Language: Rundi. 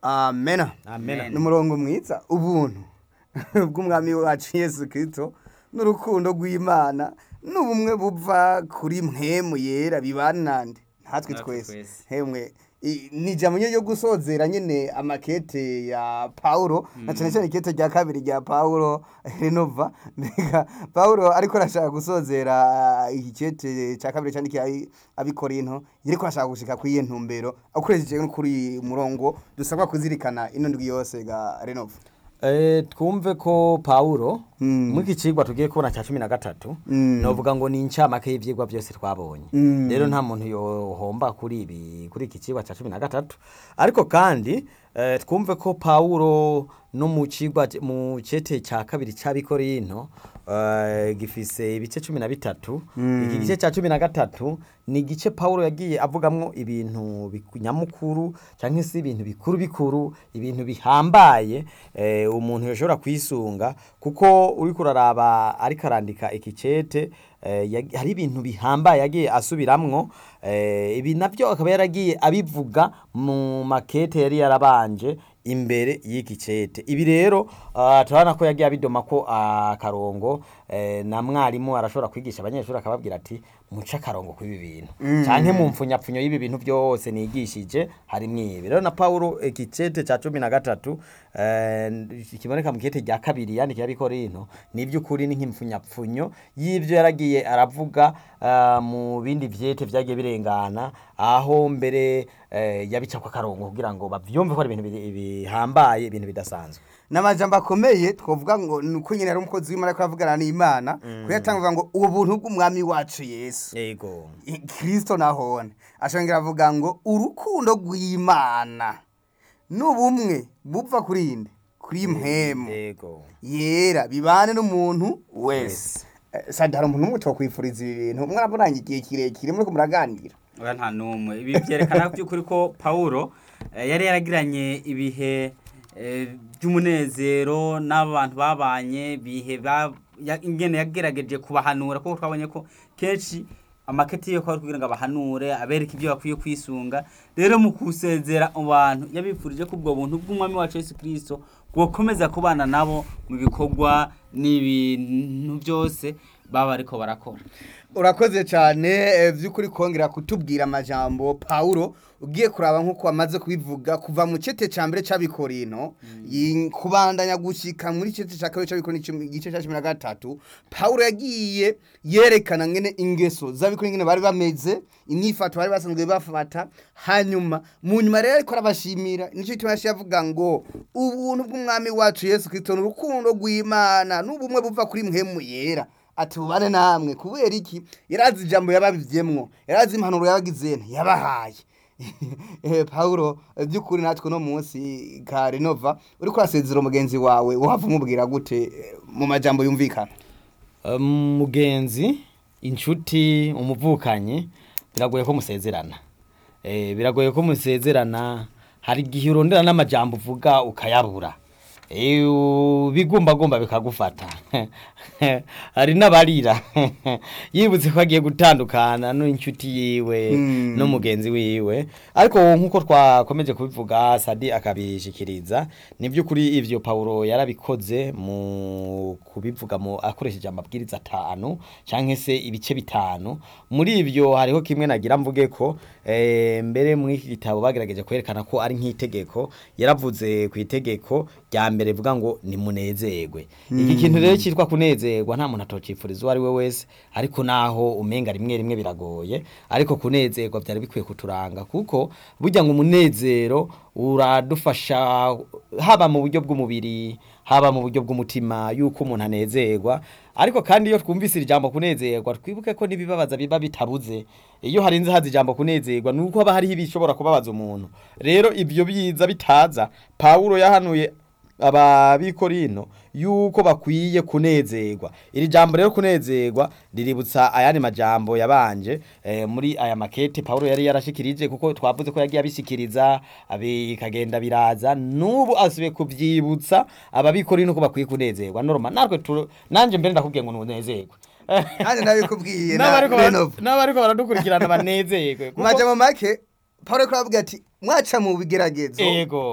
amena Amen. ni umurongo mwiza ubuntu bw'umwami wacu yesu kirisito n'urukundo rw'imana n'ubumwe buva kuri mwemu yera bibanande natwe Natwe twese twese. hemwe i- ni ijambo nyine ryo gusozera nyine amakete ya paulo na cyane cyane ikete rya kabiri rya paulo renova mbega paulo ariko arashaka gusozera iki kete cya kabiri cyandikiye abi- abikorinto yariko arashaka gushika kuri iyo ntumbero akoresheje no kuri uyu murongo dusabwa kuzirikana ino ndwi yose ga renova Eh, twumve ko Paulo Mm. muri iki cigwa tugiye kubona cya cumi na gatatu Mm. novuga ngo ni incamake y'ivyigwa byose twabonye Mm. rero nta muntu yohomba kuri ibi kuri iki cigwa cya cumi na gatatu ariko kandi eh, twumve ko Paulo no mu cigwa mu cete cya kabiri c'abikorinto eh, gifise ibice cumi na bitatu iki gice cya cumi na gatatu ni igice Paulo yagiye avugamwo ibintu biku- nyamukuru cyangwa se ibintu bikuru bikuru ibintu bihambaye eh, umuntu yoshobora kwisunga kuko uriko uraraba ariko arandika iki cete eh, yag- hari ibintu bihambaye yagiye asubiramwo eh, ibi navyo akaba yaragiye abivuga mu makete yari yarabanje imbere y'iki cete ibi rero ah, turabona ko yagiye abidoma ko akarongo eh, na mwarimu arashobora kwigisha abanyeshuri akababwira ati muce akarongo kw'ibi bintu canke mu mpfunyapfunyo y'ibi bintu byose nigishije harimwo ibi rero na paulo iki cete ca cumi na gatatu eh, kiboneka mu kete rya kabiri yandikiye abikorinto ni iby'ukuri ni nk'impfunyapfunyo y'ivyo yaragiye aravuga ah, mu bindi vyete vyagiye birengana aho mbere eh, yabicako akarongo kugira ngo bavyumve ko ari ibintu biri- bihambaye ibintu bidasanzwe n'amajambo akomeye twavuga ngo ni uko nyine ari umukozi w'imana ariko avugana n'imana kuyatanga ngo ubuntu bw'umwami wacu yesu yego kirisito nahone ashongera avuga ngo urukundo rw'imana n'ubumwe bupfa kuri inde kuri mpemu yego yera bibane n'umuntu wese Eh, sadi hari umuntu umwe twakwifuriza ibi bintu mwarabonanye igihe kirekire muriko muraganira oya nta n'umwe ibi byerekana by'ukuri ko pawulo eh, yari yaragiranye ibihe eh, by'umunezero n'abantu babanye ibihe ba- ya- ingene yagerageje kubahanura kuko twabonye ko kenshi amaketi yo kwari kugira ngo abahanure abereke ibyo bakwiye kwisunga rero mu kusezera mu bantu yabifurije ko ubwo buntu bw'umwami wacu Yesu Kristo bwokomeza kubana nabo mu bikorwa n'ibintu byose baba ariko barakora urakoze cyane eh, by'ukuri kongera kutubwira amajambo paulo ugiye kuraba nk'uko wamaze kubivuga kuva mu cete cya mbere cy'abikorino yi- kubandanya gushyika muri cete cya kabiri cy'abikorino icumi- igice cya cumi na gatatu paulo yagiye yerekana ngene ingeso z'abikorino ngene bari bameze imyifato bari basanzwe bafata hanyuma mu nyuma rero ariko arabashimira nicyo gituma yaciye avuga ngo ubuntu bw'umwami wacu yesu kirisito ni urukundo rw'imana n'ubumwe buva kuri mwemu yera ati bubane namwe kubera iki yarazi ijambo yababivyemwo yarazi impanuro yabagize yabahaye eh Paulo eh, by'ukuri natwe no munsi ka Renova uri kwasezera umugenzi wawe uhava umubwira gute eh, mu majambo yumvikana Um, mugenzi inshuti umuvukanyi biragoye ko musezerana eh, biragoye ko musezerana hari igihe urondera n'amajambo uvuga ukayabura Eh, u- bigumbagumba bikagufata hari n'abarira yibutse ko agiye gutandukana n'inshuti yiwe Mm. n'umugenzi wiwe ariko nk'uko twakomeje kubivuga sadi akabishikiriza ni by'ukuri ivyo paulo yarabikoze mu kubivuga mu akoresheje amabwiriza atanu canke se ibice bitanu muri ivyo hariho kimwe nagira mvuge ko eh, mbere muri iki gitabo bagerageje kwerekana ko ari nk'itegeko yaravuze ku itegeko rya mbere rivuga ngo nimunezerwe iki kintu rero cyitwa kunezerwa nta muntu atocifuriza uwo ari we wese ariko naho umenga rimwe rimwe biragoye ariko kunezerwa byari bikwiye kuturanga kuko burya ngo umunezero uradufasha haba mu buryo bw'umubiri haba mu buryo bw'umutima yuko umuntu anezerwa ariko kandi iyo twumvise iri jambo kunezerwa twibuke ko n'ibibabaza biba bitabuze iyo harinze haza ijambo kunezerwa ni uko haba hariho ibishobora kubabaza umuntu rero ibyo biza bitaza pawulo yahanuye ababikorino yuko bakwiye kunezerwa iri jambo rero kunezerwa riributsa ayandi majambo yabanje eh, muri aya makete Paulo yari yarashikirije kuko twavuze ko yagiye abishikiriza abikagenda biraza nubu asubiye kuvyibutsa ababikorino ko bakwiye kunezerwa norma natwe tu- nanje mbere ndakubwiye ngo nunezerwe kandi nabikubwiye na n'abariko bara- Renova n'abariko baradukurikirana banezerwe mu majambo make Paulo ariko aravuga ati mwaca mu bigeragezo ego